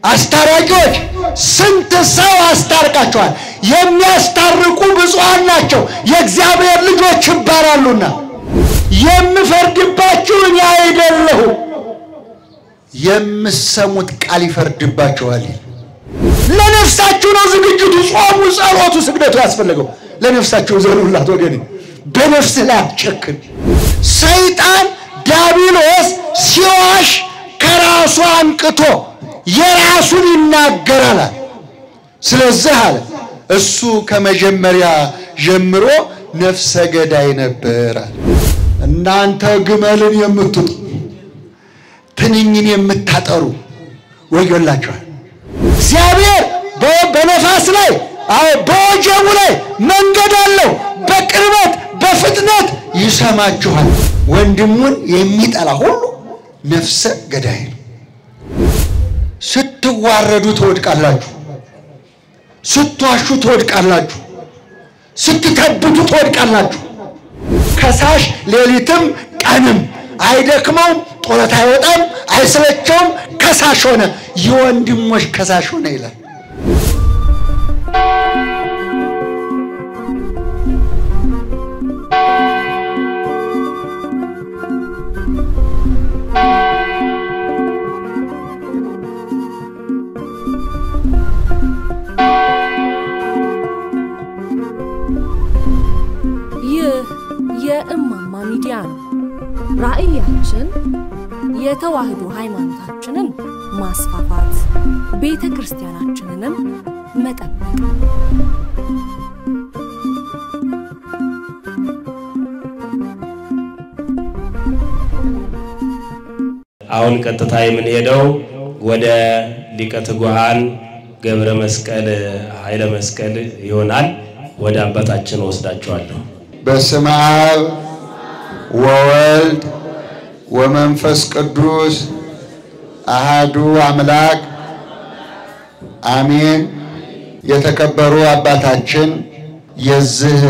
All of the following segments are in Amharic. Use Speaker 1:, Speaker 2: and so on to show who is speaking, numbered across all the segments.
Speaker 1: አስታራቂዎች ስንት ሰው አስታርቃቸዋል። የሚያስታርቁ ብፁዓን ናቸው የእግዚአብሔር ልጆች ይባላሉና። የምፈርድባችሁ እኔ አይደለሁም፣ የምሰሙት ቃል ይፈርድባችኋል። ለነፍሳችሁ ነው ዝግጅቱ፣ ጾሙ፣ ጸሎቱ፣ ስግደቱ ያስፈለገው ለነፍሳችሁ ዘኑላት ወገኔ። በነፍስ ላይ አትጨክን። ሰይጣን ዲያብሎስ ሲዋሽ ከራሱ አንቅቶ የራሱን ይናገራል። ስለዚህ አለ እሱ ከመጀመሪያ ጀምሮ ነፍሰ ገዳይ ነበር። እናንተ ግመልን የምትጡ ትንኝን የምታጠሩ ወዮላችኋል። እግዚአብሔር በነፋስ ላይ በወጀቡ ላይ መንገድ አለው። በቅርበት በፍጥነት ይሰማችኋል። ወንድሙን የሚጠላ ሁሉ ነፍሰ ገዳይ ነው። ስትዋረዱ ትወድቃላችሁ። ስትዋሹ ትወድቃላችሁ። ስትከብቱ ትወድቃላችሁ። ከሳሽ ሌሊትም ቀንም አይደክመውም፣ ጡረታ አይወጣም፣ አይሰለቸውም። ከሳሽ ሆነ፣ የወንድሞች ከሳሽ ሆነ ይላል።
Speaker 2: ይህ የእማማ ሚዲያ ነው። ራዕያችን የተዋህዶ ሃይማኖታችንን ማስፋፋት፣ ቤተ ክርስቲያናችንንም መጠበቅ
Speaker 3: አሁን ቀጥታ የምንሄደው ወደ ሊቀ ትጉሃን ገብረ መስቀል ኃይለ መስቀል ይሆናል። ወደ አባታችን ወስዳቸዋለሁ።
Speaker 1: በስመ አብ ወወልድ ወመንፈስ ቅዱስ አሃዱ አምላክ አሜን። የተከበሩ አባታችን የዚህ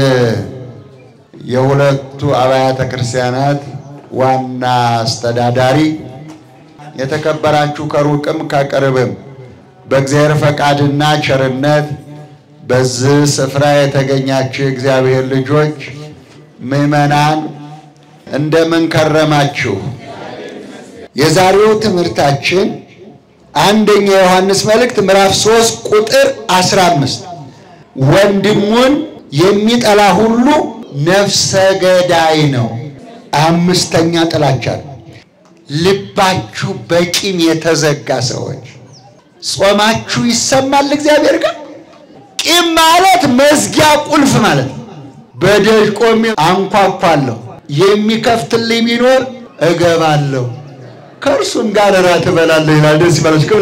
Speaker 1: የሁለቱ አብያተ ክርስቲያናት ዋና አስተዳዳሪ፣ የተከበራችሁ ከሩቅም ከቅርብም በእግዚአብሔር ፈቃድና ቸርነት በዚህ ስፍራ የተገኛችሁ የእግዚአብሔር ልጆች ምዕመናን እንደምን ከረማችሁ? የዛሬው ትምህርታችን አንደኛ ዮሐንስ መልእክት ምዕራፍ 3 ቁጥር 15 ወንድሙን የሚጠላ ሁሉ ነፍሰ ገዳይ ነው። አምስተኛ ጥላቻ ነው። ልባችሁ በቂም የተዘጋ ሰዎች ጾማችሁ ይሰማል እግዚአብሔር ጋር። ቂም ማለት መዝጊያ ቁልፍ ማለት ነው። በደጅ ቆሜ አንኳኳለሁ፣ የሚከፍትልኝ ቢኖር እገባለሁ፣ ከእርሱም ጋር እራት እበላለሁ ይላል። ደስ ይበላችሁ።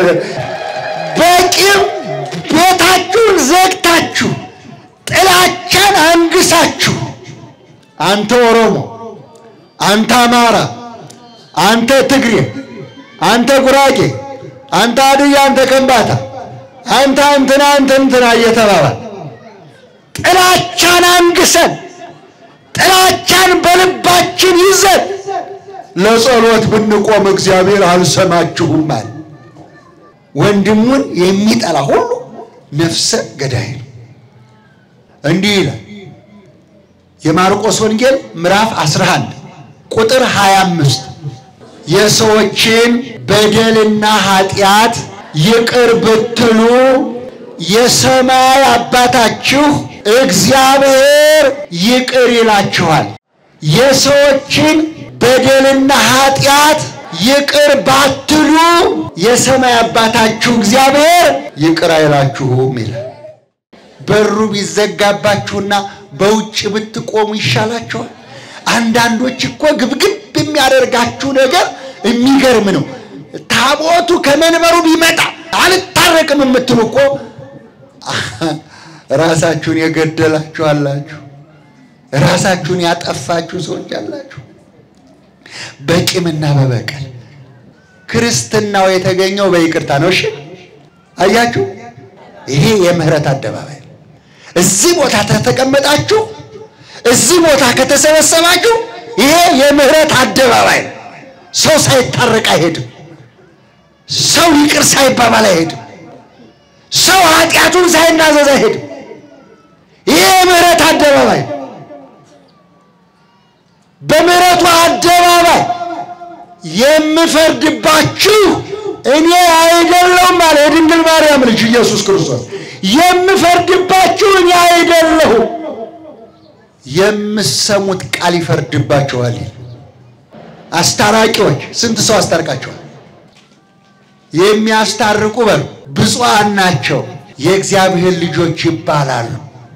Speaker 1: በቂም ቤታችሁን ዘግታችሁ ጥላቻን አንግሳችሁ አንተ ኦሮሞ፣ አንተ አማራ፣ አንተ ትግሬ፣ አንተ ጉራጌ፣ አንተ አድያ፣ አንተ ከምባታ፣ አንተ እንትና አንተ እንትና እየተባባል ጥላቻን አንግሰን ጥላቻን በልባችን ይዘን ለጸሎት ብንቆም እግዚአብሔር አልሰማችሁም አለ። ወንድሙን የሚጠላ ሁሉ ነፍሰ ገዳይ ነው። እንዲህ ይላል የማርቆስ ወንጌል ምዕራፍ 11 ቁጥር 25 የሰዎችን በደልና ኃጢአት ይቅር ብትሉ የሰማይ አባታችሁ እግዚአብሔር ይቅር ይላችኋል። የሰዎችን በደልና ኃጢአት ይቅር ባትሉ የሰማይ አባታችሁ እግዚአብሔር ይቅር አይላችሁም ይላል። በሩ ቢዘጋባችሁና በውጭ ብትቆሙ ይሻላችኋል። አንዳንዶች እኮ ግብግብ የሚያደርጋችሁ ነገር የሚገርም ነው። ታቦቱ ከመንበሩ ቢመጣ አልታረቅም የምትሉ እኮ ራሳችሁን የገደላችሁ አላችሁ። ራሳችሁን ያጠፋችሁ ሰዎች አላችሁ። በቂምና በበቀል ክርስትናው የተገኘው በይቅርታ ነው። እሺ አያችሁ፣ ይሄ የምህረት አደባባይ ነው። እዚህ ቦታ ከተቀመጣችሁ፣ እዚህ ቦታ ከተሰበሰባችሁ፣ ይሄ የምህረት አደባባይ ነው። ሰው ሳይታረቅ አይሄድም። ሰው ይቅር ሳይባባል አይሄድም። ሰው ኃጢአቱን ሳይናዘዝ አይሄድም። ይህ የምህረት አደባባይ በምህረቱ አደባባይ የምፈርድባችሁ እኔ አይደለሁም አለ የድንግል ማርያም ልጅ ኢየሱስ ክርስቶስ። የምፈርድባችሁ እኔ አይደለሁም፣ የምሰሙት ቃል ይፈርድባችኋል። አስታራቂዎች ስንት ሰው አስታርቃችኋል? የሚያስታርቁ በሉ ብፁዓን ናቸው የእግዚአብሔር ልጆች ይባላሉ።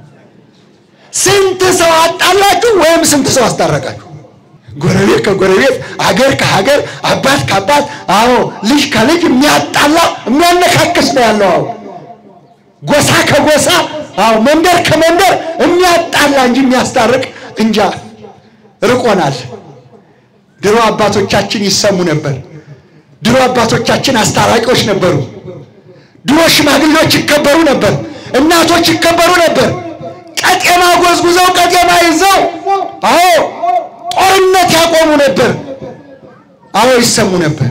Speaker 1: ስንት ሰው አጣላችሁ ወይም ስንት ሰው አስታረቃችሁ? ጎረቤት ከጎረቤት አገር ከሀገር አባት ከአባት አዎ ልጅ ከልጅ የሚያጣላ የሚያነካክስ ነው ያለው። አዎ ጎሳ ከጎሳ አዎ መንደር ከመንደር የሚያጣላ እንጂ የሚያስታርቅ እንጃ ርቆናል። ድሮ አባቶቻችን ይሰሙ ነበር። ድሮ አባቶቻችን አስታራቂዎች ነበሩ። ድሮ ሽማግሌዎች ይከበሩ ነበር። እናቶች ይከበሩ ነበር። ቀጤማ ጎዝጉዘው ቀጤማ ይዘው አዎ ጦርነት ያቆሙ ነበር። አዎ ይሰሙ ነበር።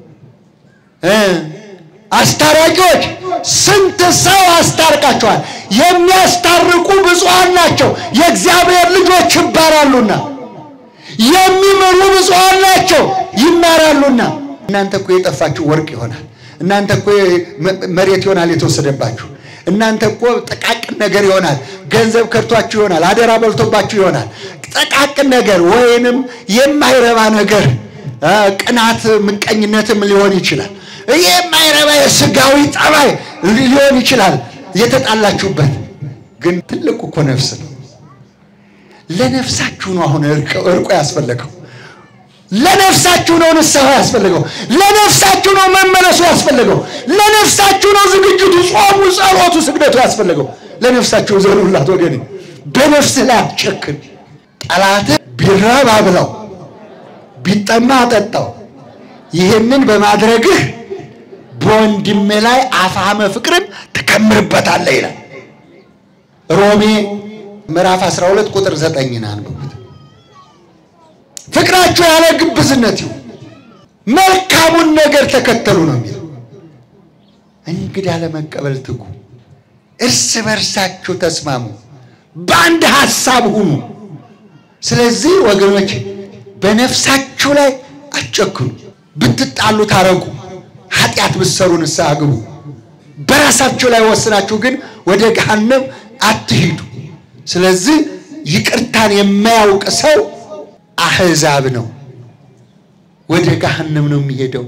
Speaker 1: አስታራቂዎች ስንት ሰው አስታርቃቸዋል። የሚያስታርቁ ብፁዓን ናቸው የእግዚአብሔር ልጆች ይባላሉና፣ የሚምሩ ብፁዓን ናቸው ይማራሉና። እናንተ እኮ የጠፋችሁ ወርቅ ይሆናል። እናንተ እኮ መሬት ይሆናል የተወሰደባችሁ። እናንተ እኮ ጥቃቅን ነገር ይሆናል። ገንዘብ ከድቷችሁ ይሆናል። አደራ በልቶባችሁ ይሆናል። ጥቃቅን ነገር ወይንም የማይረባ ነገር ቅናት፣ ምቀኝነትም ሊሆን ይችላል። የማይረባ የስጋዊ ጠባይ ሊሆን ይችላል የተጣላችሁበት። ግን ትልቁ እኮ ነፍስ ነው። ለነፍሳችሁ ነው አሁን እርቆ ያስፈለገው። ለነፍሳችሁ ነው ንስሐ ያስፈልገው። ለነፍሳችሁ ነው መመለሱ ያስፈልገው። ለነፍሳችሁ ነው ዝግጅቱ፣ ጾሙ፣ ጸሎቱ፣ ስግደቱ ያስፈልገው። ለነፍሳችሁ ዘኑላት ወገኔ። በነፍስህ ላይ አትጨክን። ጠላትህ ቢራብ አብላው፣ ቢጠማ አጠጣው። ይህንን በማድረግህ በወንድሜ ላይ አፋመ ፍቅርን ትከምርበታለህ ይላል ሮሜ ምዕራፍ 12 ቁጥር 9 አንብቡት። ፍቅራችሁ ያለ ግብዝነት ይሁን፣ መልካሙን ነገር ተከተሉ ነው የሚለው። እንግዳ ለመቀበል ትጉ፣ እርስ በርሳችሁ ተስማሙ፣ በአንድ ሐሳብ ሁኑ። ስለዚህ ወገኖች በነፍሳችሁ ላይ አትጨክኑ። ብትጣሉ ታረቁ፣ ኃጢአት ብትሰሩ ንስሐ ግቡ። በራሳችሁ ላይ ወስናችሁ ግን ወደ ገሃነም አትሂዱ። ስለዚህ ይቅርታን የማያውቅ ሰው አህዛብ ነው፣ ወደ ገሃነም ነው የሚሄደው።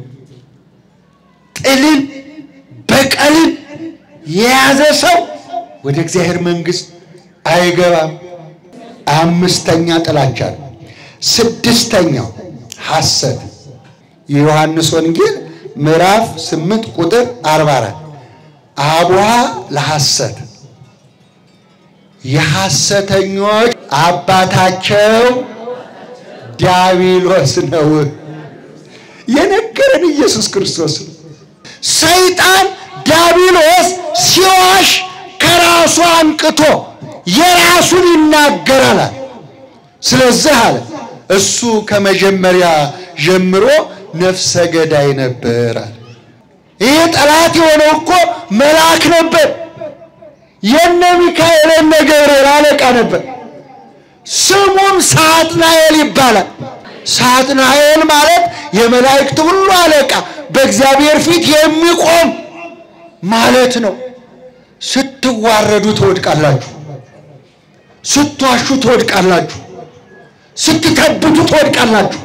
Speaker 1: ጥልን በቀልን የያዘ ሰው ወደ እግዚአብሔር መንግሥት አይገባም። አምስተኛ ጥላቻ ነው። ስድስተኛው ሐሰት የዮሐንስ ወንጌል ምዕራፍ ስምንት ቁጥር አርባ አራት አቡሃ ለሐሰት የሐሰተኞች አባታቸው ዲያብሎስ ነው። የነገረን ኢየሱስ ክርስቶስ ነው። ሰይጣን ዲያብሎስ ሲዋሽ ከራሱ አንቅቶ የራሱን ይናገራል። ስለዚህ አለ እሱ ከመጀመሪያ ጀምሮ ነፍሰ ገዳይ ነበር አለ። ይህ ጠላት የሆነው እኮ መልአክ ነበር። የነ ሚካኤል የነ ገብርኤል አለቃ ነበር። ስሙም ሳጥናኤል ይባላል። ሳጥናኤል ማለት የመላእክት ሁሉ አለቃ፣ በእግዚአብሔር ፊት የሚቆም ማለት ነው። ስትዋረዱ ትወድቃላችሁ፣ ስትዋሹ ትወድቃላችሁ፣ ስትከብቱ ትወድቃላችሁ።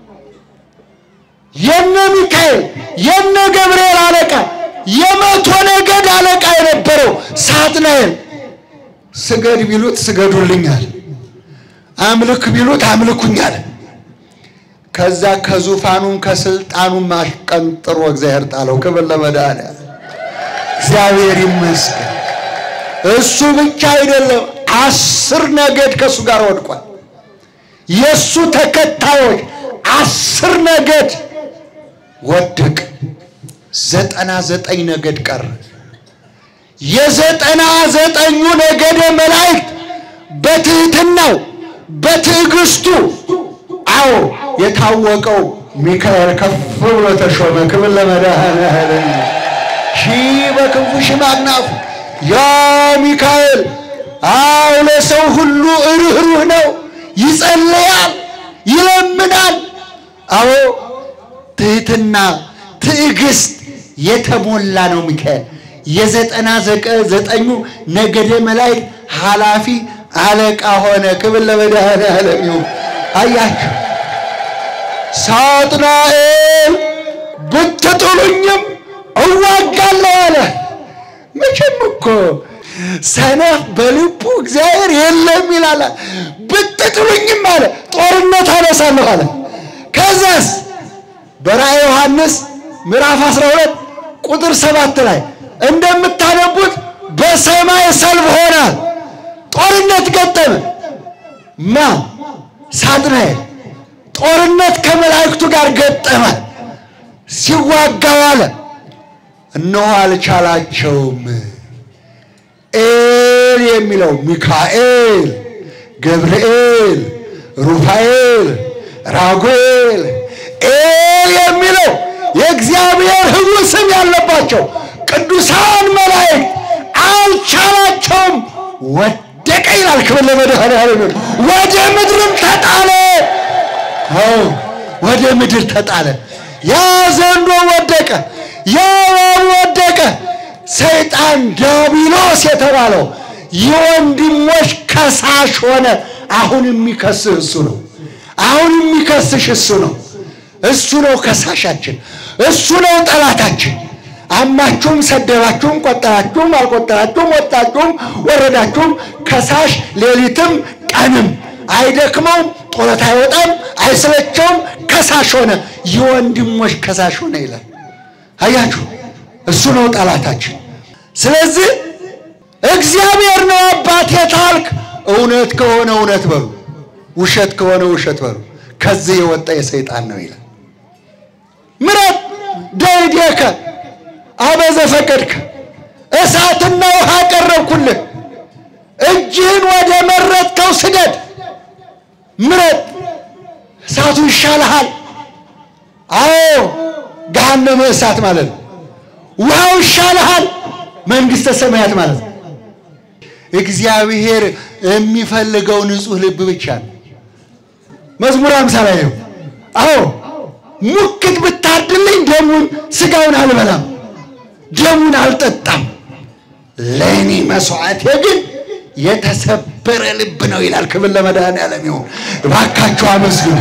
Speaker 1: የነ ሚካኤል የነ ገብርኤል አለቃ የመቶ ነገድ አለቃ የነበረው ሳጥናኤል ስገድ ቢሉት ስገዱልኛል፣ አምልክ ቢሉት አምልኩኛል። ከዛ ከዙፋኑም ከስልጣኑም አሽቀንጥሮ እግዚአብሔር ጣለው። ክብር ለመድኃኒዓለም እግዚአብሔር ይመስገን። እሱ ብቻ አይደለም፣ አስር ነገድ ከእሱ ጋር ወድቋል። የእሱ ተከታዮች አስር ነገድ ወደቅ። ዘጠና ዘጠኝ ነገድ ቀረ። የዘጠና ዘጠኙ ነገደ መላእክት በትህትናው በትዕግስቱ አዎ የታወቀው ሚካኤል ከፍ ብሎ ተሾመ። ክብር ለመድኃኔዓለም። ሺህ በክንፉ ሺህ በአክናፉ ያ ሚካኤል አው ለሰው ሁሉ ርኅሩህ ነው። ይጸልያል፣ ይለምናል። አዎ ትህትና፣ ትዕግስት የተሞላ ነው ሚካኤል። የዘጠና ዘጠኙ ነገደ መላእክት ኃላፊ አለቃ ሆነ። ክብር ለመድኃኔዓለም ይሁን። አያችሁ ሳጥናኤል ብትጥሉኝም እዋጋለሁ አለ። መቼም እኮ ሰነፍ በልቡ እግዚአብሔር የለም ይላል። ብትጥሉኝም አለ ጦርነት አነሳለሁ አለ። ከዛስ በራእየ ዮሐንስ ምዕራፍ 12 ቁጥር ሰባት ላይ እንደምታነቡት በሰማይ ሰልፍ ሆነ፣ ጦርነት ገጠመ። ማ ሳጥናኤል ጦርነት ከመላእክቱ ጋር ገጠመ። ሲዋጋ ዋለ። እነሆ አልቻላቸውም። ኤል የሚለው ሚካኤል፣ ገብርኤል፣ ሩፋኤል፣ ራጉኤል ኤል የሚለው የእግዚአብሔር ሕጉ ስም ያለባቸው ቅዱሳን መላእክት አልቻላቸውም፣ ወደቀ ይላል። ክብር ለመድኃኔዓለም። ወደ ምድርም ተጣለ። አዎ ወደ ምድር ተጣለ። ያ ዘንዶ ወደቀ፣ ያ እባብ ወደቀ። ሰይጣን ዲያብሎስ የተባለው የወንድሞች ከሳሽ ሆነ። አሁን የሚከስህ እሱ ነው። አሁን የሚከስሽ እሱ ነው። እሱ ነው ከሳሻችን፣ እሱ ነው ጠላታችን። አማችሁም፣ ሰደባችሁም፣ ቆጠራችሁም፣ አልቆጠራችሁም፣ ወጣችሁም፣ ወረዳችሁም ከሳሽ ሌሊትም ቀንም አይደክመውም፣ ጡረታ አይወጣም፣ አይሰለቸውም። ከሳሽ ሆነ፣ የወንድሞች ከሳሽ ሆነ ይላል። አያችሁ፣ እሱ ነው ጠላታችን። ስለዚህ እግዚአብሔር ነው አባቴ ታልክ፣ እውነት ከሆነ እውነት በሉ፣ ውሸት ከሆነ ውሸት በሉ። ከዚህ የወጣ የሰይጣን ነው ይላል። ምረት ደይዴከ አበዘ ፈቀድከ እሳትና ውሃ ቀረብኩልህ፣ እጅህን ወደ መረጥከው ስደድ። ምረት እሳቱ ይሻልሃል። አዎ ገሃነመ እሳት ማለት ነው። ውሃው ይሻልሃል፣ መንግሥተ ሰማያት ማለት ነው። እግዚአብሔር የሚፈልገው ንጹሕ ልብ ብቻ ነው። መዝሙር አምሳ ላይ ነው። አዎ ሙክት ብታርድልኝ ደሙን ስጋውን አልበላም፣ ደሙን አልጠጣም። ለእኔ መስዋዕቴ ግን የተሰበረ ልብ ነው ይላል። ክብር ለመድኃኔዓለም ይሁን። እባካችሁ አመስግኑ።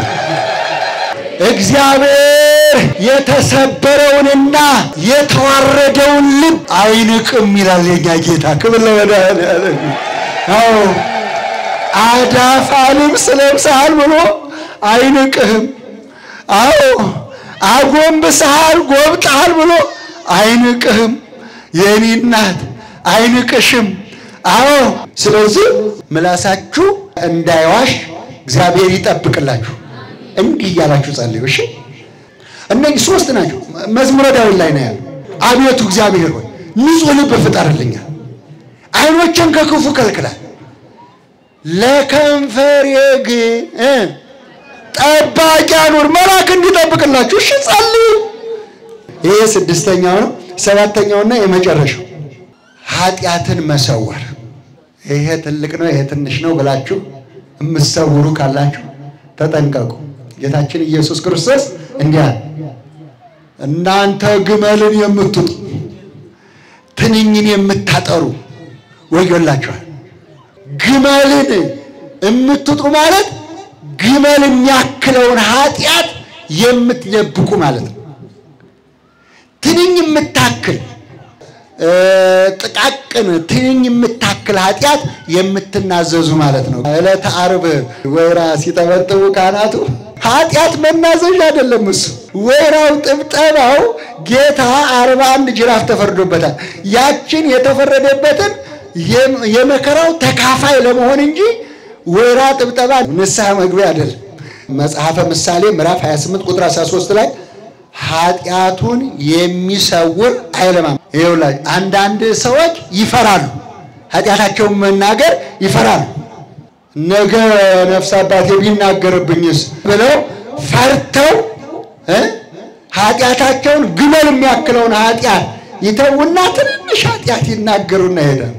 Speaker 1: እግዚአብሔር የተሰበረውንና የተዋረደውን ልብ አይንቅም ይላል የኛ ጌታ። ክብር ለመድኃኔዓለም ይሁን። አዎ አዳፋ ልብስ ለብሰሃል ብሎ አይንቅህም። አዎ አጎንብሰሃል ጎብጠሃል ብሎ አይንቅህም። የእኔ እናት አይንቅሽም። አዎ ስለዚህ ምላሳችሁ እንዳይዋሽ እግዚአብሔር ይጠብቅላችሁ። እንዲህ እያላችሁ ጸልዩ። እሺ እነዚህ ሶስት ናቸው። መዝሙረ ዳዊት ላይ ነው ያለው። አቤቱ እግዚአብሔር ሆይ ንጹሕ ልብ ፍጠርልኛል፣ ዓይኖችን ከክፉ ከልክላል ለከንፈሬ ግን ጠባቂ አኑር፣ መልአክ እንዲጠብቅላችሁ። እሺ ጸልዩ። ይሄ ስድስተኛው ነው። ሰባተኛውና የመጨረሻው ኃጢአትን መሰወር። ይሄ ትልቅ ነው፣ ይሄ ትንሽ ነው ብላችሁ የምትሰውሩ ካላችሁ ተጠንቀቁ። ጌታችን ኢየሱስ ክርስቶስ እንዲህ አለ፣ እናንተ ግመልን የምትጡ ትንኝን የምታጠሩ ወዮላችኋል። ግመልን የምትጡ ማለት ግመል የሚያክለውን ኃጢአት የምትደብቁ ማለት ነው። ትንኝ የምታክል ጥቃቅን ትንኝ የምታክል ኃጢአት የምትናዘዙ ማለት ነው። ዕለተ ዓርብ ወይራ ሲጠበጥቡ ካህናቱ ኃጢአት መናዘዥ አይደለም እሱ ወይራው ጥብጠባው ጌታ አርባ አንድ ጅራፍ ተፈርዶበታል። ያችን የተፈረደበትን የመከራው ተካፋይ ለመሆን እንጂ ወይራ ጥብጠባ ንስሐ መግቢያ አይደለም። መጽሐፈ ምሳሌ ምዕራፍ 28 ቁጥር 13 ላይ ኃጢአቱን የሚሰውር አይለማም። ይኸውላችሁ አንዳንድ ሰዎች ይፈራሉ፣ ኃጢአታቸውን መናገር ይፈራሉ። ነገ ነፍስ አባቴ ቢናገርብኝስ ብለው ፈርተው እ ኃጢአታቸውን ግመል የሚያክለውን ኃጢአት ይተውና ትንሽ ኃጢአት ይናገሩና ይሄዳል።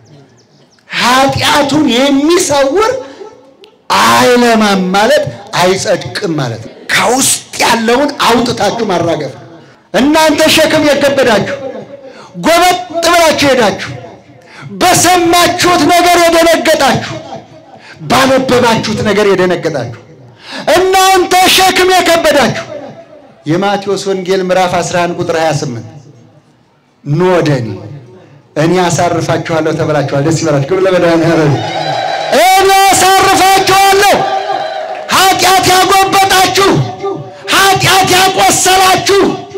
Speaker 1: ኃጢአቱን የሚሰውር አይለማም ማለት አይጸድቅም ማለት ነው። ከውስጥ ያለውን አውጥታችሁ ማራገፍ። እናንተ ሸክም የከበዳችሁ ጎበጥ ብላችሁ ሄዳችሁ በሰማችሁት ነገር የደነገጣችሁ ባነበባችሁት ነገር የደነገጣችሁ እናንተ ሸክም የከበዳችሁ የማቴዎስ ወንጌል ምዕራፍ 11 ቁጥር 28 ኑ ወደ እኔ እኔ አሳርፋችኋለሁ ተብላችኋል። ደስ ይበላችሁ። ክብር ለመድኃኒዓለም። እኔ አሳርፋችኋለሁ። ኃጢአት ያጎበጣችሁ፣ ኃጢአት ያቆሰላችሁ፣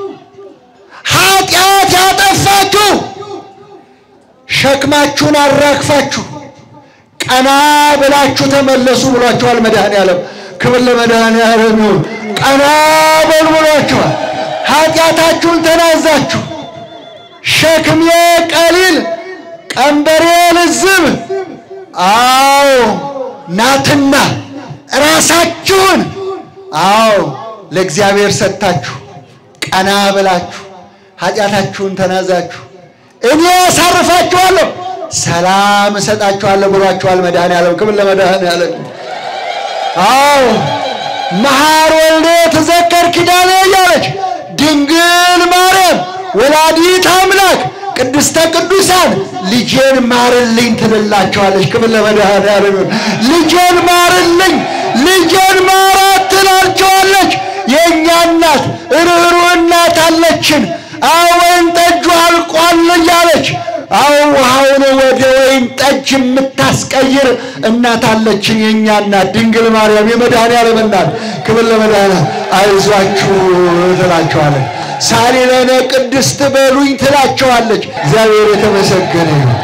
Speaker 1: ኃጢአት ያጠፋችሁ ሸክማችሁን አራግፋችሁ ቀና ብላችሁ ተመለሱ ብሏችኋል መድኃኒዓለም። ክብር ለመድኃኒዓለም ይሁን። ቀና በሉ ብሏችኋል። ኃጢአታችሁን ተናዛችሁ ሸክሜ ቀሊል ቀንበሬ ልዝብ አዎ ናትና ራሳችሁን አዎ ለእግዚአብሔር ሰጥታችሁ ቀና ብላችሁ ኃጢአታችሁን ተናዛችሁ እኔ ያሳርፋችኋለሁ ሰላም እሰጣችኋለሁ ብሏችኋል መድኃኒዓለም። ክብር ለመድኃኒዓለም። አዎ መሐር ወልደ ተዘከር ኪዳኔ እያለች ድንግል ማርያም ወላዲት አምላክ ቅድስተ ቅዱሳን ልጄን ማርልኝ ትልላቸዋለች። ክብር ለመድኃኒዓለም። ልጄን ማርልኝ፣ ልጄን ማራት ትላቸዋለች። የእኛ እናት ርኅሩህ እናት አለችን። ወይን ጠጁ አልቋል እያለች አዎ ውሃውን ወደ ወይን ጠጅ የምታስቀይር እናት አለችን። የእኛ እናት ድንግል ማርያም የመድኃኒዓለም እናት ክብር ለመድኃኒዓለም። አይዟችሁ ትላቸዋለች። ሳሊለነ ቅድስት በሉኝ ትላቸዋለች። እግዚአብሔር የተመሰገነ ይሁን።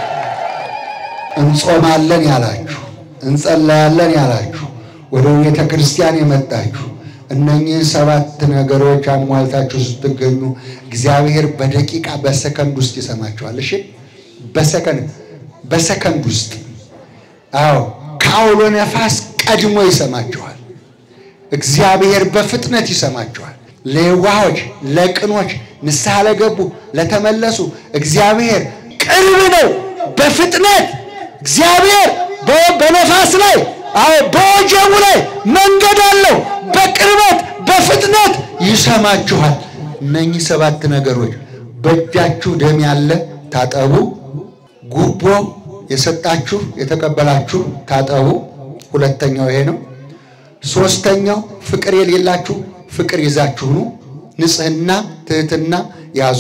Speaker 1: እንጾማለን ያላችሁ፣ እንጸለያለን ያላችሁ፣ ወደ ቤተ ክርስቲያን የመጣችሁ እነኚህ ሰባት ነገሮች አሟልታችሁ ስትገኙ እግዚአብሔር በደቂቃ በሰከንድ ውስጥ ይሰማችኋል። እሺ፣ በሰከንድ በሰከንድ ውስጥ አዎ፣ ከአውሎ ነፋስ ቀድሞ ይሰማችኋል። እግዚአብሔር በፍጥነት ይሰማችኋል። ለዋሆች፣ ለቅኖች፣ ንስሐ ለገቡ፣ ለተመለሱ እግዚአብሔር ቅርብ ነው። በፍጥነት እግዚአብሔር በነፋስ ላይ አዎ በወጀቡ ላይ መንገድ አለው። በቅርበት በፍጥነት ይሰማችኋል። እነኚህ ሰባት ነገሮች በእጃችሁ ደም ያለ ታጠቡ፣ ጉቦ የሰጣችሁ የተቀበላችሁ ታጠቡ። ሁለተኛው ይሄ ነው። ሶስተኛው ፍቅር የሌላችሁ ፍቅር ይዛችሁ ኑ። ንጽሕና ትህትና ያዙ።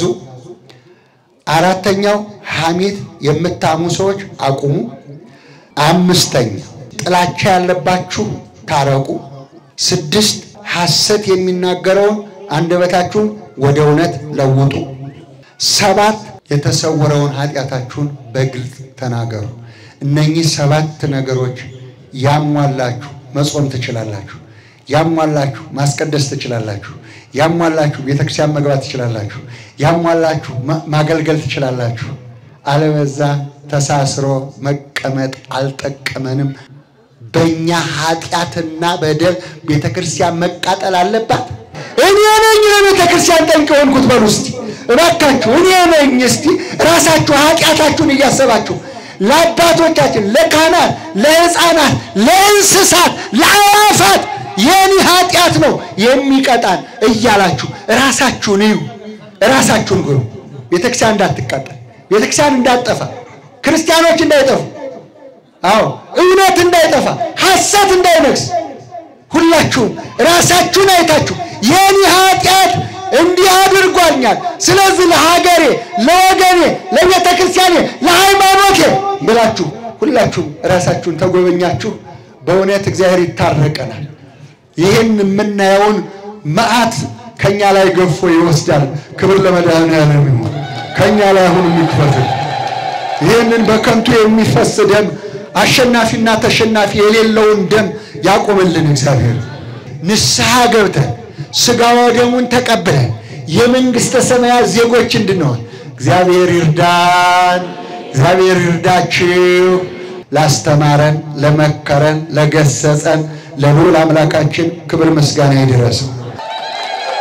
Speaker 1: አራተኛው ሐሜት የምታሙ ሰዎች አቁሙ። አምስተኛ ጥላቻ ያለባችሁ ታረቁ። ስድስት ሐሰት የሚናገረውን አንደበታችሁን ወደ እውነት ለውጡ። ሰባት የተሰወረውን ኃጢአታችሁን በግልጽ ተናገሩ። እነኚህ ሰባት ነገሮች ያሟላችሁ መጾም ትችላላችሁ። ያሟላችሁ ማስቀደስ ትችላላችሁ። ያሟላችሁ ቤተክርስቲያን መግባት ትችላላችሁ። ያሟላችሁ ማገልገል ትችላላችሁ። አለበዛ ተሳስሮ መቀመጥ አልጠቀመንም። በእኛ ኃጢአትና በደል ቤተ ክርስቲያን መቃጠል አለባት። እኔ ነኝ ለቤተ ክርስቲያን ጠንቅ የሆንኩት በሉ እስቲ እባካችሁ፣ እኔ ነኝ። እስቲ ራሳችሁ ኃጢአታችሁን እያሰባችሁ ለአባቶቻችን፣ ለካህናት፣ ለሕፃናት፣ ለእንስሳት፣ ለአዋፋት የኔ ኃጢአት ነው የሚቀጣን እያላችሁ ራሳችሁን እዩ፣ ራሳችሁን ግሩ። ቤተክርስቲያን እንዳትቃጠል፣ ቤተክርስቲያን እንዳትጠፋ፣ ክርስቲያኖች እንዳይጠፉ አዎ እውነት እንዳይጠፋ ሐሰት እንዳይነግስ ሁላችሁም ራሳችሁን አይታችሁ የኔ ኃጢአት እንዲህ አድርጓኛል፣ ስለዚህ ለሀገሬ፣ ለወገኔ፣ ለቤተ ክርስቲያኔ፣ ለሃይማኖቴ ብላችሁ ሁላችሁም ራሳችሁን ተጎበኛችሁ። በእውነት እግዚአብሔር ይታረቀናል። ይህን የምናየውን መዓት ከእኛ ላይ ገፎ ይወስዳል። ክብር ለመድኃኔዓለም ይሁን። ከእኛ ላይ አሁን የሚክፈትል ይህንን በከንቱ የሚፈስ ደም አሸናፊና ተሸናፊ የሌለውን ደም ያቆምልን እግዚአብሔር። ንስሐ ገብተን ሥጋ ወደሙን ተቀብለን የመንግሥተ ሰማያት ዜጎች እንድንሆን እግዚአብሔር ይርዳን። እግዚአብሔር ይርዳችሁ። ላስተማረን፣ ለመከረን፣ ለገሰጸን ለልዑል አምላካችን ክብር ምስጋና ይድረስ።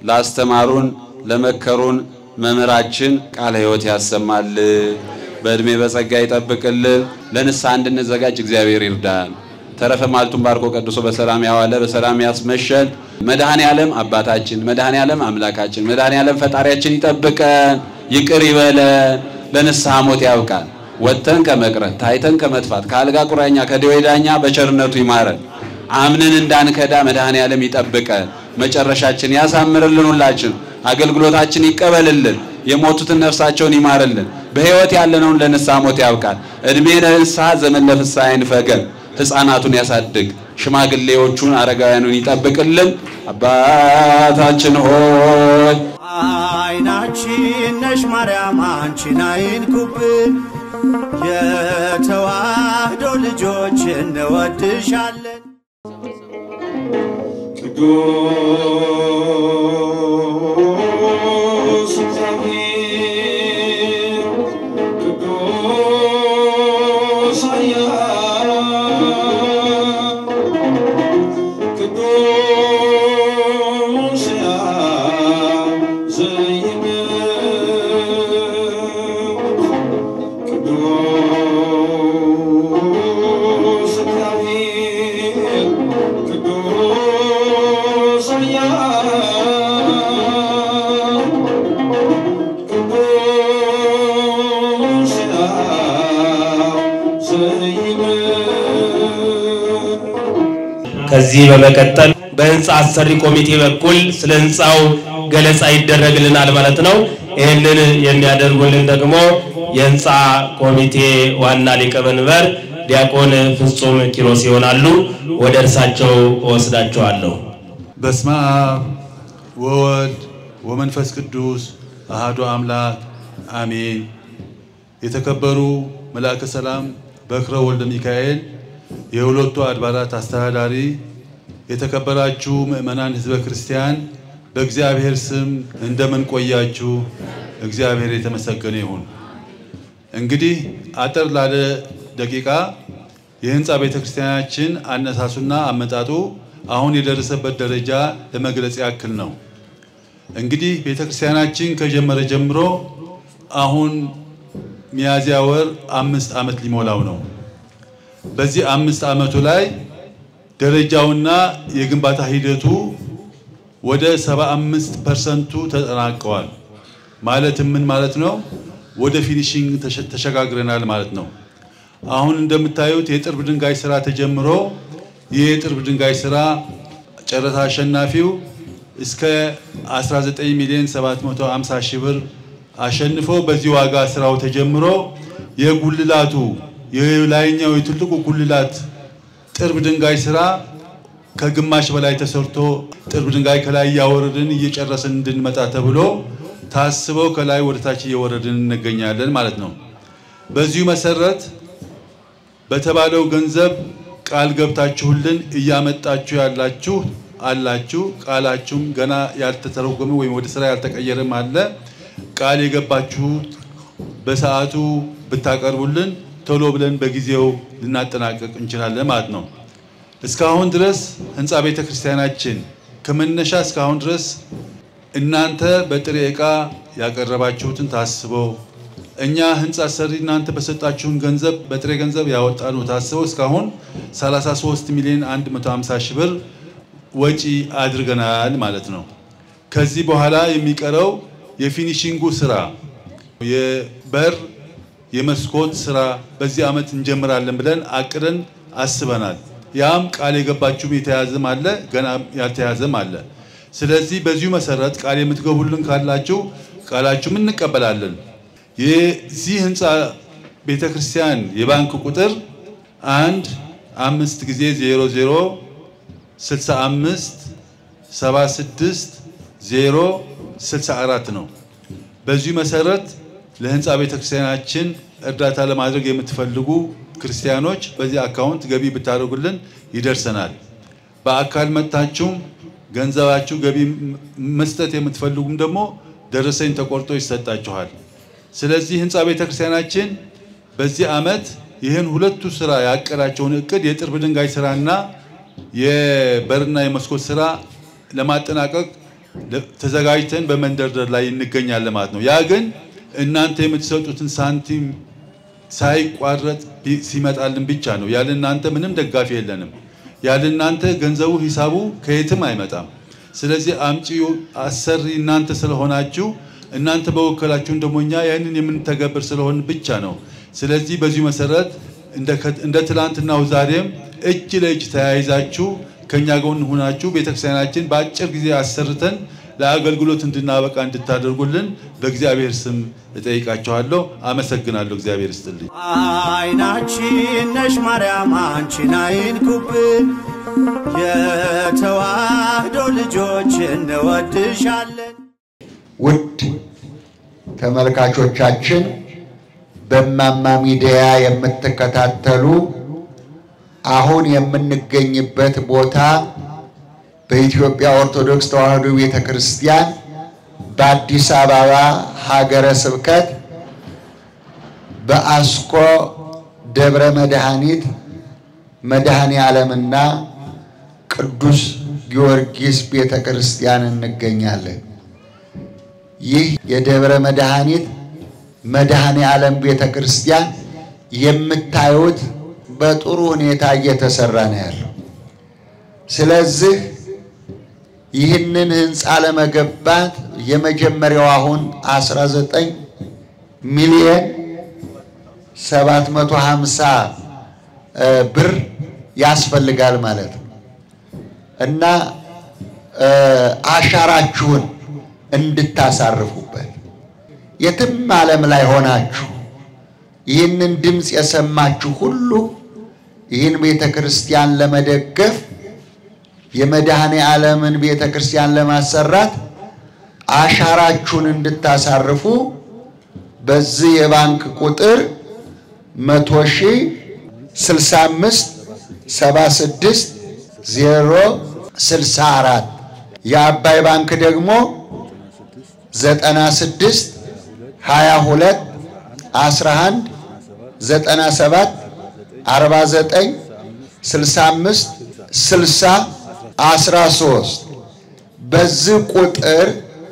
Speaker 4: ላስተማሩን ለመከሩን መምህራችን ቃለ ሕይወት ያሰማል። በዕድሜ በጸጋ ይጠብቅልን። ለንስሐ እንድንዘጋጅ እግዚአብሔር ይርዳን። ተረፈ ማልቱን ባርኮ ቀድሶ በሰላም ያዋለ በሰላም ያስመሸን። መድኃኔ ዓለም አባታችን፣ መድኃኔ ዓለም አምላካችን፣ መድኃኔ ዓለም ፈጣሪያችን ይጠብቀን፣ ይቅር ይበለን፣ ለንስሐ ሞት ያብቃን። ወጥተን ከመቅረት ታይተን ከመጥፋት ከአልጋ ቁራኛ ከደዌ ዳኛ በቸርነቱ ይማረን። አምነን እንዳንከዳ መድኃኔ ዓለም ይጠብቀን። መጨረሻችን ያሳምርልን። ሁላችን አገልግሎታችን ይቀበልልን። የሞቱትን ነፍሳቸውን ይማርልን። በሕይወት ያለነውን ለንስሐ ሞት ያብቃል። ዕድሜ ለንስሐ ዘመን ለፍስሐ አይንፈገን። ሕፃናቱን ያሳድግ፣ ሽማግሌዎቹን አረጋውያኑን ይጠብቅልን። አባታችን ሆይ
Speaker 5: አይናችን ነሽ ማርያም አንቺን አይንኩብን፣ የተዋህዶ ልጆች እንወድሻለን።
Speaker 6: ቅዱስ እግዚአብሔር ቅዱስ ኃያል ቅዱስ ሕያው ዘይምውት ቅዱስ እግዚአብሔር ቅዱስ ኃያል ቅዱስ ሕያው ዘይምውት
Speaker 3: ከዚህ በመቀጠል በህንፃ አሰሪ ኮሚቴ በኩል ስለ ህንፃው ገለጻ ይደረግልናል ማለት ነው። ይህንን የሚያደርጉልን ደግሞ የህንፃ ኮሚቴ ዋና ሊቀመንበር ዲያቆን ፍጹም ኪሮስ ይሆናሉ። ወደ እርሳቸው እወስዳቸዋለሁ።
Speaker 7: በስመ አብ ወወልድ ወመንፈስ ቅዱስ አሃዱ አምላክ አሜን። የተከበሩ መልአከ ሰላም በክረ ወልደ ሚካኤል የሁለቱ አድባራት አስተዳዳሪ፣ የተከበራችሁ ምእመናን ህዝበ ክርስቲያን በእግዚአብሔር ስም እንደምን ቆያችሁ? እግዚአብሔር የተመሰገነ ይሁን። እንግዲህ አጠር ላለ ደቂቃ የህንፃ ቤተ ክርስቲያናችን አነሳሱና አመጣጡ አሁን የደረሰበት ደረጃ ለመግለጽ ያክል ነው። እንግዲህ ቤተ ክርስቲያናችን ከጀመረ ጀምሮ አሁን ሚያዝያ ወር አምስት ዓመት ሊሞላው ነው። በዚህ አምስት ዓመቱ ላይ ደረጃውና የግንባታ ሂደቱ ወደ 75 ፐርሰንቱ ተጠናቀዋል። ማለትም ምን ማለት ነው? ወደ ፊኒሽንግ ተሸ- ተሸጋግረናል ማለት ነው። አሁን እንደምታዩት የጥርብ ድንጋይ ስራ ተጀምሮ ይህ የጥርብ ድንጋይ ስራ ጨረታ አሸናፊው እስከ 19 ሚሊዮን 750 ሺህ ብር አሸንፎ በዚህ ዋጋ ስራው ተጀምሮ የጉልላቱ የላይኛው የትልቁ ጉልላት ጥርብ ድንጋይ ስራ ከግማሽ በላይ ተሰርቶ ጥርብ ድንጋይ ከላይ እያወረድን እየጨረስን እንድንመጣ ተብሎ ታስበው ከላይ ወደ ታች እየወረድን እንገኛለን ማለት ነው። በዚሁ መሰረት በተባለው ገንዘብ ቃል ገብታችሁልን እያመጣችሁ ያላችሁ አላችሁ። ቃላችሁም ገና ያልተተረጎመ ወይም ወደ ስራ ያልተቀየረም አለ። ቃል የገባችሁት በሰዓቱ ብታቀርቡልን ቶሎ ብለን በጊዜው ልናጠናቀቅ እንችላለን ማለት ነው። እስካሁን ድረስ ህንፃ ቤተ ክርስቲያናችን ከመነሻ እስካሁን ድረስ እናንተ በጥሬ ዕቃ ያቀረባችሁትን ታስበው እኛ ህንፃ ሰሪ እናንተ በሰጣችሁን ገንዘብ በጥሬ ገንዘብ ያወጣነው ታስበው እስካሁን 33 ሚሊዮን 150 ሺህ ብር ወጪ አድርገናል ማለት ነው። ከዚህ በኋላ የሚቀረው የፊኒሺንጉ ስራ የበር የመስኮት ስራ በዚህ ዓመት እንጀምራለን ብለን አቅደን አስበናል። ያም ቃል የገባችሁም የተያዘም አለ፣ ገና ያልተያዘም አለ። ስለዚህ በዚሁ መሰረት ቃል የምትገቡልን ካላችሁ ቃላችሁም እንቀበላለን። የዚህ ህንፃ ቤተ ክርስቲያን የባንክ ቁጥር አንድ አምስት ጊዜ ዜሮ ዜሮ ስልሳ አምስት ሰባ ስድስት ዜሮ ስልሳ አራት ነው። በዚሁ መሰረት ለህንፃ ቤተ ክርስቲያናችን እርዳታ ለማድረግ የምትፈልጉ ክርስቲያኖች በዚህ አካውንት ገቢ ብታደርጉልን ይደርሰናል። በአካል መጥታችሁም ገንዘባችሁ ገቢ መስጠት የምትፈልጉም ደግሞ ደረሰኝ ተቆርጦ ይሰጣችኋል። ስለዚህ ህንፃ ቤተ ክርስቲያናችን በዚህ ዓመት ይህን ሁለቱ ስራ ያቀዳቸውን እቅድ የጥርብ ድንጋይ ስራና የበርና የመስኮት ስራ ለማጠናቀቅ ለ- ተዘጋጅተን በመንደርደር ላይ እንገኛለን ማለት ነው። ያ ግን እናንተ የምትሰጡትን ሳንቲም ሳይቋረጥ ቢ- ሲመጣልን ብቻ ነው። ያለ እናንተ ምንም ደጋፊ የለንም። ያለ እናንተ ገንዘቡ ሂሳቡ ከየትም አይመጣም። ስለዚህ አምጪ አሰሪ እናንተ ስለሆናችሁ እናንተ በወከላችሁን ደግሞ እኛ ያንን የምንተገብር ስለሆን ብቻ ነው። ስለዚህ በዚሁ መሰረት እንደ ከ- እንደ ትላንትናው ዛሬም እጅ ለእጅ ተያይዛችሁ ከኛ ጎን ሆናችሁ ቤተክርስቲያናችን በአጭር ጊዜ አሰርተን ለአገልግሎት እንድናበቃ እንድታደርጉልን በእግዚአብሔር ስም እጠይቃችኋለሁ። አመሰግናለሁ። እግዚአብሔር ይስጥልኝ።
Speaker 5: አይናችን ነሽ ማርያም አንቺን አይንኩብን፣ የተዋህዶ ልጆች እንወድሻለን።
Speaker 1: ውድ ተመልካቾቻችን በማማ ሚዲያ የምትከታተሉ አሁን የምንገኝበት ቦታ በኢትዮጵያ ኦርቶዶክስ ተዋሕዶ ቤተ ክርስቲያን በአዲስ አበባ ሀገረ ስብከት በአስኮ ደብረ መድኃኒት መድኃኔ ዓለምና ቅዱስ ጊዮርጊስ ቤተ ክርስቲያን እንገኛለን። ይህ የደብረ መድኃኒት መድኃኔ ዓለም ቤተ ክርስቲያን የምታዩት በጥሩ ሁኔታ እየተሰራ ነው ያለው። ስለዚህ ይህንን ህንፃ ለመገንባት የመጀመሪያው አሁን 19 ሚሊዮን 750 ብር ያስፈልጋል ማለት ነው እና አሻራችሁን እንድታሳርፉበት የትም ዓለም ላይ ሆናችሁ ይህንን ድምፅ የሰማችሁ ሁሉ ይህን ቤተ ክርስቲያን ለመደገፍ የመድኃኔ ዓለምን ቤተ ክርስቲያን ለማሰራት አሻራችሁን እንድታሳርፉ በዚህ የባንክ ቁጥር መቶ ሺህ ስልሳ አምስት ሰባ ስድስት ዜሮ ስልሳ አራት የአባይ ባንክ ደግሞ ዘጠና ስድስት ሀያ ሁለት አስራ አንድ ዘጠና ሰባት አርባ ዘጠኝ ስልሳ አምስት ስልሳ አስራ ሶስት በዚህ ቁጥር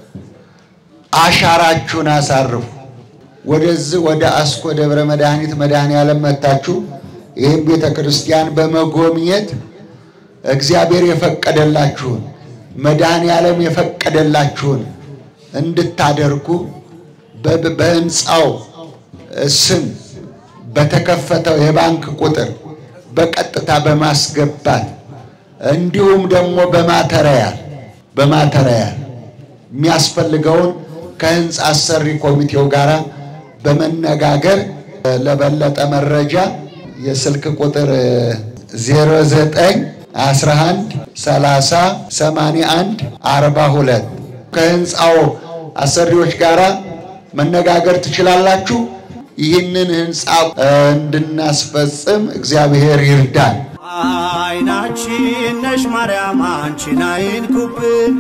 Speaker 1: አሻራችሁን አሳርፉ። ወደዚህ ወደ አስኮ ደብረ መድኃኒት መድኃኔ ዓለም መታችሁ ይህም ቤተ ክርስቲያን በመጎብኘት እግዚአብሔር የፈቀደላችሁን መድኃኔ ዓለም የፈቀደላችሁን እንድታደርጉ በ- በህንፃው ስም በተከፈተው የባንክ ቁጥር በቀጥታ በማስገባት እንዲሁም ደግሞ በማተሪያል በማተሪያል የሚያስፈልገውን ከህንፃ አሰሪ ኮሚቴው ጋር በመነጋገር ለበለጠ መረጃ የስልክ ቁጥር 09 11 30 81 42 ከህንፃው አሰሪዎች ጋር መነጋገር ትችላላችሁ። ይህንን ህንፃ እንድናስፈጽም እግዚአብሔር ይርዳን።
Speaker 5: አይናችን ነሽ ማርያም አንቺን አይንኩብን፣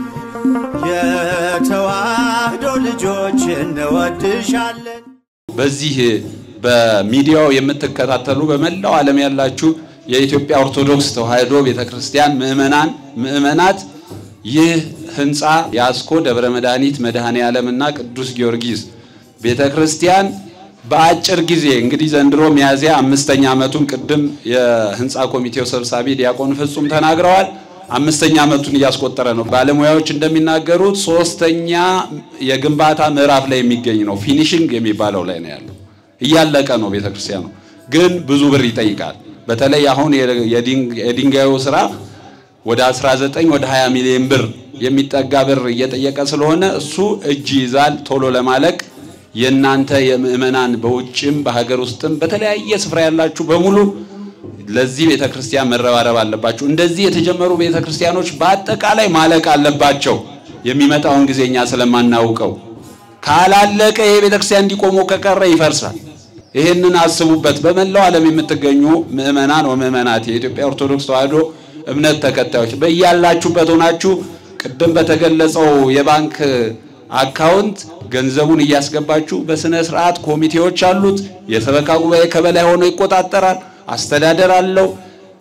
Speaker 5: የተዋህዶ ልጆች እንወድሻለን።
Speaker 4: በዚህ በሚዲያው የምትከታተሉ በመላው ዓለም ያላችሁ የኢትዮጵያ ኦርቶዶክስ ተዋሕዶ ቤተክርስቲያን ምዕመናን ምዕመናት ይህ ህንፃ የአስኮ ደብረ መድኃኒት መድኃኔ ዓለምና ቅዱስ ጊዮርጊስ ቤተክርስቲያን በአጭር ጊዜ እንግዲህ ዘንድሮ ሚያዝያ አምስተኛ ዓመቱን ቅድም የህንፃ ኮሚቴው ሰብሳቢ ዲያቆን ፍጹም ተናግረዋል። አምስተኛ ዓመቱን እያስቆጠረ ነው። ባለሙያዎች እንደሚናገሩት ሶስተኛ የግንባታ ምዕራፍ ላይ የሚገኝ ነው። ፊኒሽንግ የሚባለው ላይ ነው ያለው። እያለቀ ነው ቤተክርስቲያኑ፣ ግን ብዙ ብር ይጠይቃል። በተለይ አሁን የድንጋዩ ስራ ወደ 19 ወደ 20 ሚሊዮን ብር የሚጠጋ ብር እየጠየቀ ስለሆነ እሱ እጅ ይዛል ቶሎ ለማለቅ የእናንተ የምእመናን በውጭም በሀገር ውስጥም በተለያየ ስፍራ ያላችሁ በሙሉ ለዚህ ቤተ ክርስቲያን መረባረብ አለባችሁ። እንደዚህ የተጀመሩ ቤተ ክርስቲያኖች በአጠቃላይ ማለቅ አለባቸው። የሚመጣውን ጊዜ እኛ ስለማናውቀው ካላለቀ ይሄ ቤተ ክርስቲያን እንዲቆሙ ከቀረ ይፈርሳል። ይህንን አስቡበት። በመላው ዓለም የምትገኙ ምእመናን ወምእመናት የኢትዮጵያ ኦርቶዶክስ ተዋሕዶ እምነት ተከታዮች በያላችሁበት ሆናችሁ ቅድም በተገለጸው የባንክ አካውንት ገንዘቡን እያስገባችሁ በስነ ስርዓት ኮሚቴዎች አሉት። የሰበካ ጉባኤ ከበላይ ሆኖ ይቆጣጠራል። አስተዳደር አለው።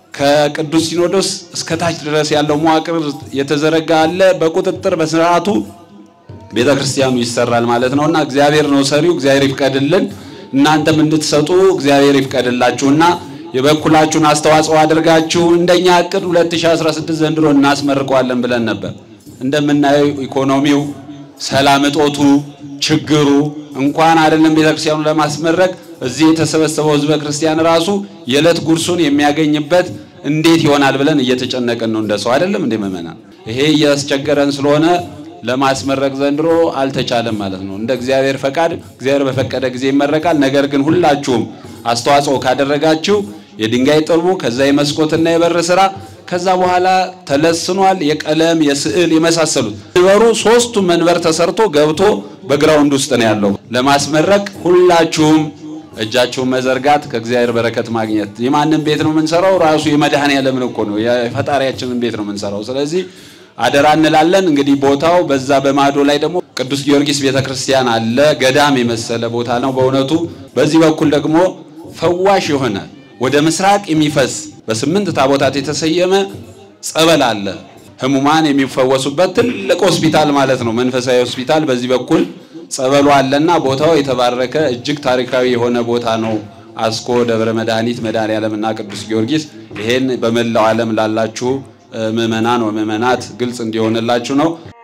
Speaker 4: ከቅዱስ ሲኖዶስ እስከ ታች ድረስ ያለው መዋቅር የተዘረጋ አለ። በቁጥጥር በስርዓቱ ቤተ ክርስቲያኑ ይሰራል ማለት ነውና እግዚአብሔር ነው ሰሪው። እግዚአብሔር ይፍቀድልን። እናንተም እንድትሰጡ እግዚአብሔር ይፍቀድላችሁና የበኩላችሁን አስተዋጽኦ አድርጋችሁ እንደኛ እቅድ 2016 ዘንድሮ እናስመርቀዋለን ብለን ነበር። እንደምናየው ኢኮኖሚው፣ ሰላም እጦቱ፣ ችግሩ እንኳን አይደለም ቤተክርስቲያኑ ለማስመረቅ እዚህ የተሰበሰበው ህዝበ ክርስቲያን ራሱ የዕለት ጉርሱን የሚያገኝበት እንዴት ይሆናል ብለን እየተጨነቅን ነው። እንደሰው አይደለም እንደ ምእመናን ይሄ እያስቸገረን ስለሆነ ለማስመረቅ ዘንድሮ አልተቻለም ማለት ነው። እንደ እግዚአብሔር ፈቃድ እግዚአብሔር በፈቀደ ጊዜ ይመረቃል። ነገር ግን ሁላችሁም አስተዋጽኦ ካደረጋችሁ የድንጋይ ጥርቡ ከዛ የመስኮትና የበር ስራ ከዛ በኋላ ተለስኗል። የቀለም የስዕል የመሳሰሉት መንበሩ ሶስቱ መንበር ተሰርቶ ገብቶ በግራውንድ ውስጥ ነው ያለው። ለማስመረቅ ሁላችሁም እጃችሁን መዘርጋት ከእግዚአብሔር በረከት ማግኘት። የማንም ቤት ነው የምንሰራው? ራሱ የመድኃኔዓለምን እኮ ነው የፈጣሪያችንን ቤት ነው የምንሰራው። ስለዚህ አደራ እንላለን። እንግዲህ ቦታው በዛ በማዶ ላይ ደግሞ ቅዱስ ጊዮርጊስ ቤተክርስቲያን አለ። ገዳም የመሰለ ቦታ ነው በእውነቱ። በዚህ በኩል ደግሞ ፈዋሽ የሆነ ወደ ምስራቅ የሚፈስ በስምንት ታቦታት የተሰየመ ጸበል አለ። ህሙማን የሚፈወሱበት ትልቅ ሆስፒታል ማለት ነው፣ መንፈሳዊ ሆስፒታል። በዚህ በኩል ጸበሉ አለና ቦታው የተባረከ እጅግ ታሪካዊ የሆነ ቦታ ነው። አስኮ ደብረ መድኃኒት መድኃኔዓለምና ቅዱስ ጊዮርጊስ ይሄን በመላው ዓለም ላላችሁ ምእመናን ወምእመናት ግልጽ እንዲሆንላችሁ ነው።